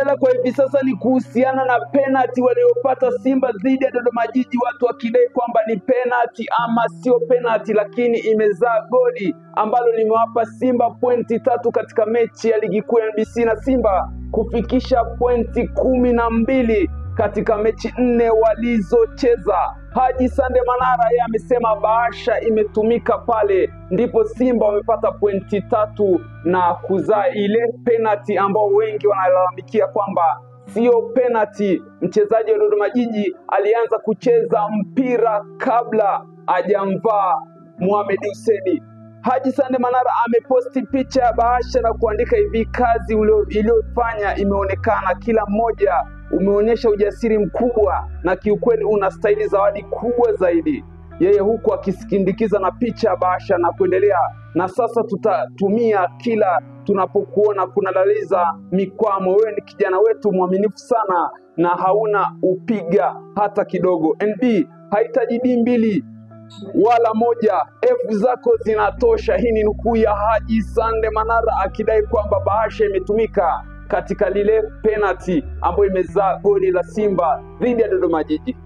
kinachoendelea kwa hivi sasa ni kuhusiana na penalti waliopata Simba dhidi ya Dodoma Jiji, watu wakidai kwamba ni penalti ama sio penalti, lakini imezaa goli ambalo limewapa Simba pointi tatu katika mechi ya ligi kuu ya NBC na Simba kufikisha pointi kumi na mbili katika mechi nne walizocheza. Haji Sande Manara yeye amesema bahasha imetumika pale, ndipo Simba wamepata pointi tatu na kuzaa ile penalti ambao wengi wanalalamikia kwamba sio penalti. Mchezaji wa Dodoma Jiji alianza kucheza mpira kabla hajamvaa Mohamed Hussein. Haji Sande Manara ameposti picha ya bahasha na kuandika hivi, kazi ulio- iliyofanya imeonekana, kila mmoja umeonyesha ujasiri mkubwa na kiukweli unastahili zawadi kubwa zaidi. Yeye huku akisindikiza na picha ya bahasha na kuendelea, na sasa tutatumia kila tunapokuona kuna dalili za mikwamo. Wewe ni kijana wetu mwaminifu sana na hauna upiga hata kidogo. NB hahitaji D mbili wala moja, F zako zinatosha. Hii ni nukuu ya Haji Sande Manara akidai kwamba bahasha imetumika katika lile penalti ambayo imezaa goli la Simba dhidi ya Dodoma Jiji.